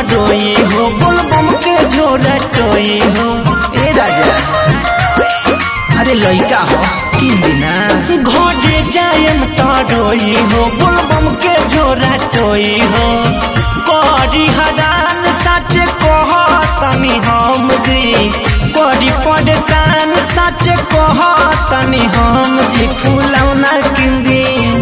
रोई हो बोलबम के झोरा टोई हो ए राजा अरे लइका हो किन दिना घोड़े जायम तो रोई हो बोलबम के झोरा टोई हो करी हरान सच कह तनी हम जी करी परेशान सच कह तनी हम जी फूलौना किंदी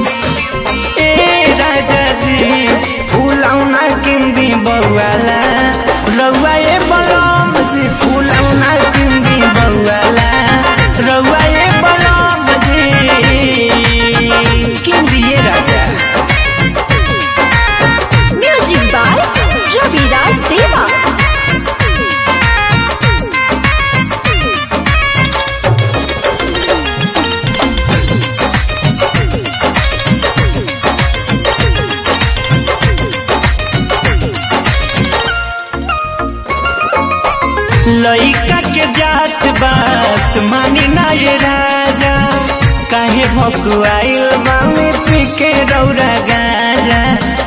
ए राजा जी फूलौना किंदी बउवाला रउआ ए बलम जी फूलौना किंदी बउवाला रउआ ए बलम जी किंदी ए राजा म्यूजिक बाय रविराज देवा लइका के जात बात मानी ना ये राजा काहे भकुआइल बामे पी के रौरा गाजा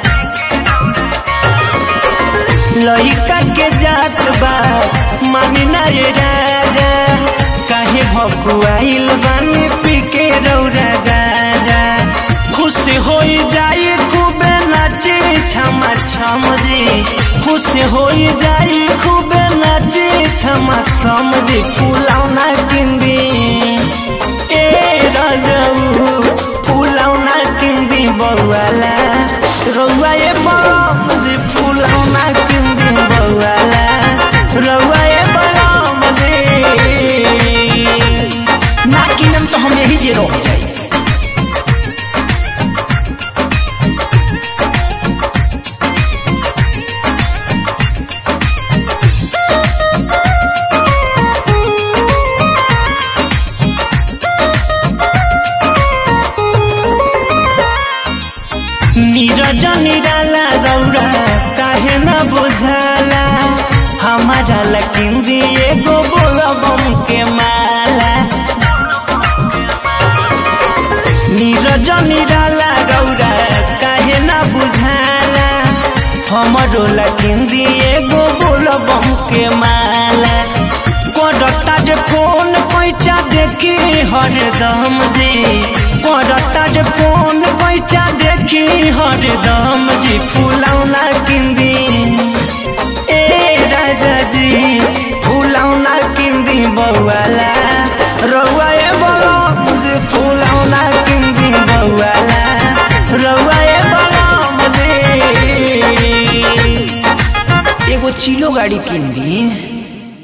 लइका के जात बात मानी ना ये राजा काहे भकुआइल बामे पी के रौरा गाजा खुश हो जाई खूबे नाचे छमा छम जी खुश हो जाई खूबे नाचे छमा छम जी फुलौना किंदी ए राजाऊ फुलौना किंदी बउवाला रउआ ए बलम जी फुलौना किंदी बउवाला रउआ ए बलम जी ना किनम तो हम यही जे रह जाई नीरज निराला रौरा काहे न बुझाला हमारा लकिन दिए गो बोलबम के माला नीरज निराला रौरा काहे न बुझाला हमरो लकिन दिए गो बोलबम के माला करता जे फोन पैसा देखी हरदम जी करता जे फोन पैसा देखी हरदम जी फुलौना किंदी ए राजा जी फुलौना किंदी बउवाला रउआ ए बलम जी फुलौना किंदी बउवाला रउआ ए बलम जी एगो चिलो गाड़ी किंदी